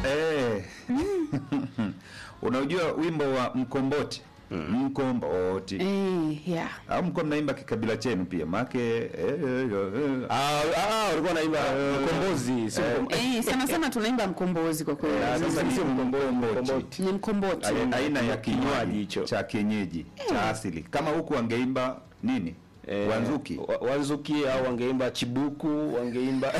Eh. Unajua wimbo wa mkomboti mkomboti Eh, yeah. au mko mnaimba kikabila chenu pia make eh, eh, eh. Ah, ah, walikuwa naimba mkombozi, sio mkom- Eh, sana sana tunaimba mkombozi kwa kweli. Ah, sasa ni sio mkomboti mkomboti. Ni mkomboti. Ai- aina ya Kinywaji kinywaji hicho. cha kienyeji cha asili kama huku wangeimba nini Eh, wanzuki wa- wanzuki au wangeimba chibuku wangeimba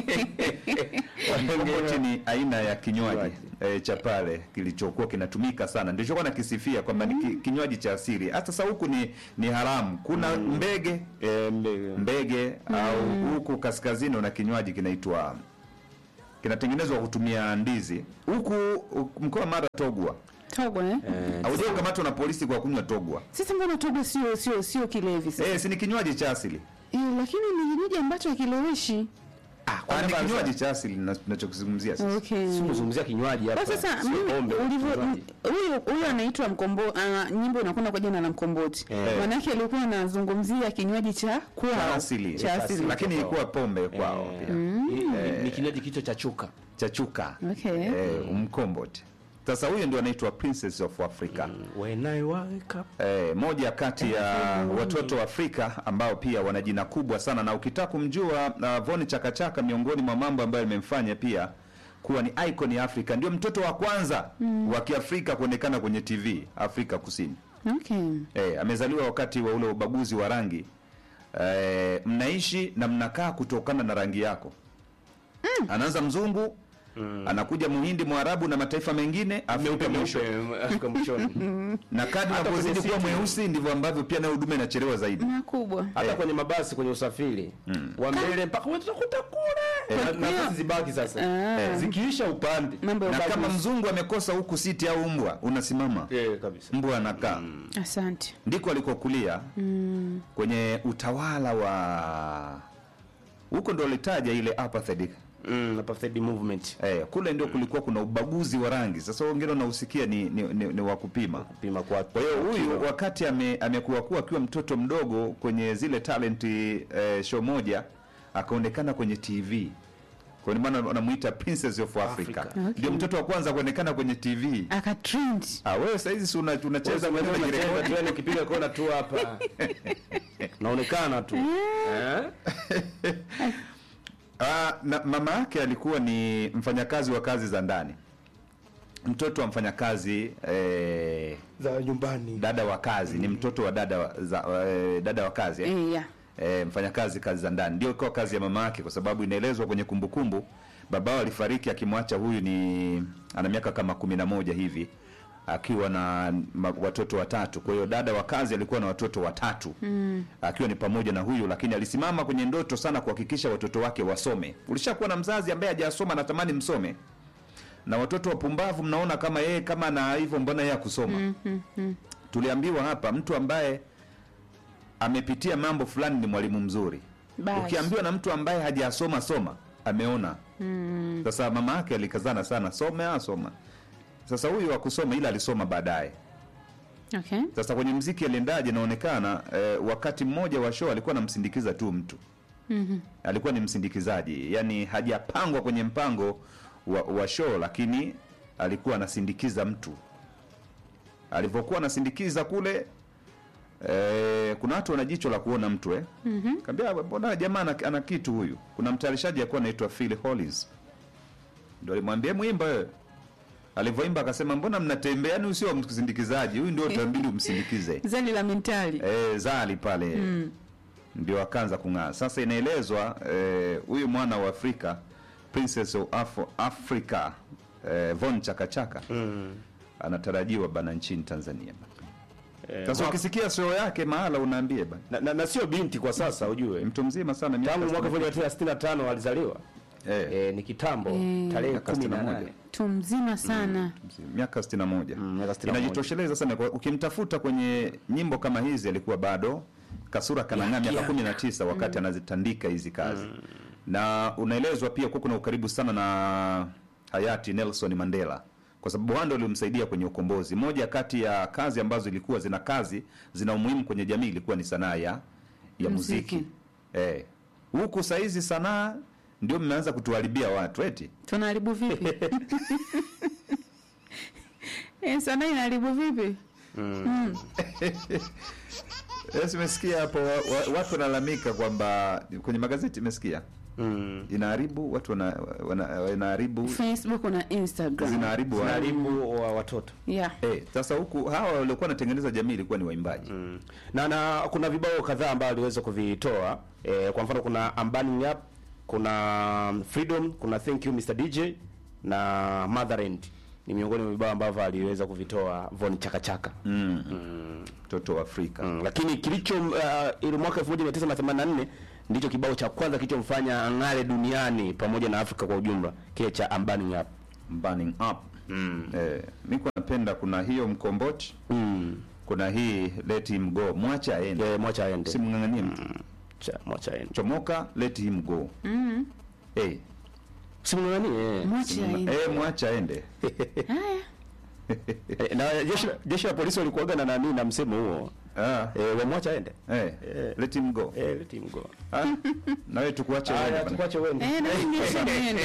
mkomboti ni aina ya kinywaji Kinywaji. e, cha pale kilichokuwa kinatumika sana ndicho kwa nakisifia kwamba ni ki- kinywaji cha asili hata sasa huku ni ni haramu kuna mbege Eh, mbe- mbege au huku kaskazini una kinywaji kinaitwa kinatengenezwa kwa kutumia ndizi huku u- mkoa wa mara togwa Togo eh? eh, haujai kukamatwa na polisi kwa kunywa togwa Sisi mbona Togo sio sio sio kilevi sasa? eh si ni kinywaji cha asili Eh, lakini ni kinywaji ambacho hakileweshi. ah, ni kinywaji cha asili na- tunachokizungumzia sasa Okay. si unazungumzia kinywaji hapa. Kwa sasa sio mimi pombe, ulivyo kinywaji. huyu huyu anaitwa mkombo uh, nyimbo inakwenda kwa jina la mkomboti. Eh. Manake alikuwa anazungumzia kinywaji cha kwao. cha asili Cha asili. lakini ilikuwa pombe kwao Eh, pia ni- ni- ni kinywaji kicho cha chuka cha chuka Okay. eh, mkomboti sasa huyu ndio anaitwa princess of africa when I wake up Eh, moja kati ya watoto wa Afrika ambao pia wana jina kubwa sana, na ukitaka kumjua uh, Von Chakachaka, miongoni mwa mambo ambayo imemfanya pia kuwa ni icon ya Afrika, ndio mtoto wa kwanza wa Kiafrika kuonekana kwenye TV Afrika Kusini. Okay. Eh, amezaliwa wakati wa ule ubaguzi wa rangi. Eh, mnaishi na mnakaa kutokana na rangi yako. Anaanza mzungu anakuja muhindi mwarabu na mataifa mengine Afrika mwisho Afrika mwishoni. na kadri Hata unavyozidi kwenye kuwa city. mweusi ndivyo ambavyo pia nayo huduma inachelewa zaidi. Makubwa. hata Eh. kwenye mabasi kwenye usafiri wa mbele mpaka wewe tutakuta kule Na- Kwa hiyo- nafasi zibaki sasa Ah. Eh, zikiisha upande Mambo ya Na kama ubaguzi. mzungu amekosa huku siti au mbwa, unasimama Eh, kabisa mbwa anakaa. Asante. Ndiko alikokulia kwenye utawala wa huko, ndo alitaja ile apartheid. mm, apartheid movement Eh, kule ndio kulikuwa kuna ubaguzi wa rangi. Sasa wengine unausikia ni, ni, ni, ni wa kupima. pima kwa Kwa hiyo huyu wakati ame, amekuwa kuwa akiwa mtoto mdogo kwenye zile talent eh, show moja akaonekana kwenye TV. Kwa hiyo maana wanamuita Princess of Africa. Africa. Okay. Ndio mtoto wa kwanza kuonekana kwenye TV. Aka trend. Ah, wewe sasa hizi si una- unacheza Cheza mwenyewe mwenyewe unajirekodi. unacheza tu yani ukipiga kona tu hapa naonekana tu eh Ah, na mama yake alikuwa ni mfanyakazi wa kazi za ndani, mtoto wa mfanyakazi eh, za nyumbani dada wa kazi, ni mtoto wa dada wa, za, eh, dada wa kazi eh? Eh, yeah. E, mfanyakazi kazi za ndani ndio ikawa kazi ya mama yake, kwa sababu inaelezwa kwenye kumbukumbu babao alifariki akimwacha huyu ni ana miaka kama kumi na moja hivi akiwa na ma, watoto watatu. Kwa hiyo dada wa kazi alikuwa na watoto watatu mm. akiwa ni pamoja na huyu, lakini alisimama kwenye ndoto sana kuhakikisha watoto wake wasome. Ulishakuwa na mzazi ambaye hajasoma anatamani msome, na watoto wapumbavu mnaona kama yeye kama na hivyo, mbona yeye akusoma? mm, mm, mm. Tuliambiwa hapa mtu ambaye amepitia mambo fulani ni mwalimu mzuri. Basi. Ukiambiwa na mtu ambaye hajasoma soma, ameona. Sasa mama yake alikazana sana, some asoma. Sasa huyu akusoma, ila alisoma baadaye. Okay. Sasa kwenye mziki aliendaje? Inaonekana eh, wakati mmoja wa show alikuwa anamsindikiza tu mtu alikuwa ni msindikizaji, yani hajapangwa kwenye mpango wa, wa show, lakini alikuwa anasindikiza mtu. Alivyokuwa anasindikiza kule eh, kuna watu wana jicho la kuona mtu eh. mm Kaambia mbona jamaa ana, ana kitu huyu. Kuna mtayarishaji alikuwa anaitwa Phil Collins, ndio alimwambia mwimba wewe. Alivyoimba akasema mbona mnatembea, yani usio msindikizaji, huyu ndio utabidi umsindikize Zali la mentali. e, zali pale ndio akaanza kung'aa. Sasa inaelezwa eh, huyu mwana wa Afrika Princess of Afro, Africa eh, Von Chakachaka anatarajiwa bana nchini Tanzania bana. Sasa ukisikia show yake mahala unaambie bana, na, na, na sio binti kwa sasa ujue mtu mzima sana miaka tangu mwaka sitini. 1965 alizaliwa eh, eh, ni kitambo tarehe Miaka 18 61. Tu mzima sana. miaka 61 Mm, miaka 61. inajitosheleza sana kwa- ukimtafuta kwenye nyimbo kama hizi alikuwa bado kasura kanang'aa miaka Yaki, 19 wakati anazitandika hizi kazi na unaelezwa pia kuwa kuna ukaribu sana na hayati Nelson Mandela kwa sababu wao ndio walimsaidia kwenye ukombozi. Moja kati ya kazi ambazo ilikuwa zina kazi zina umuhimu kwenye jamii ilikuwa ni sanaa ya ya muziki, Muziki. eh huku saizi sanaa ndio mmeanza kutuharibia watu eti tunaharibu vipi eh, sanaa inaharibu vipi Yes, umesikia hapo wa, wa, watu wanalalamika kwamba kwenye magazeti imesikia Mm. inaharibu watu wana, wana, wanaharibu facebook na instagram zinaharibu wa- Zinaharibu wa watoto yeah. Eh, sasa huku hawa waliokuwa wanatengeneza jamii ilikuwa ni waimbaji Mm. na na kuna vibao kadhaa ambavyo aliweza kuvitoa eh, kwa mfano kuna I'm Burning Up kuna Freedom kuna Thank You Mr DJ na Motherland ni miongoni mwa vibao ambavyo aliweza kuvitoa Von Chakachaka mm. mtoto wa Afrika Mm, lakini kilicho uh, ile mwaka 1984 ndicho kibao cha kwanza kilichomfanya ang'are duniani pamoja na Afrika kwa ujumla, kile cha I'm Burning Up. burning up Mm. eh, niko napenda kuna hiyo mkomboti Mm. kuna hii let him go mwache aende Yeah, mwacha aende. simng'ang'anie mtu Cha mwacha aende. chomoka let him go mm. eh, Simng'ang'anie. mwache aende eh, mwache aende haya Eh, na jeshi jeshi la polisi walikuwaga na nani na msemo huo. ah, Eh, wamwacha aende. eh, Eh. let him go Eh, let him go. ah, nawe tukuache Haya, uende bana. tukwache uende. eh, na mimi niache niende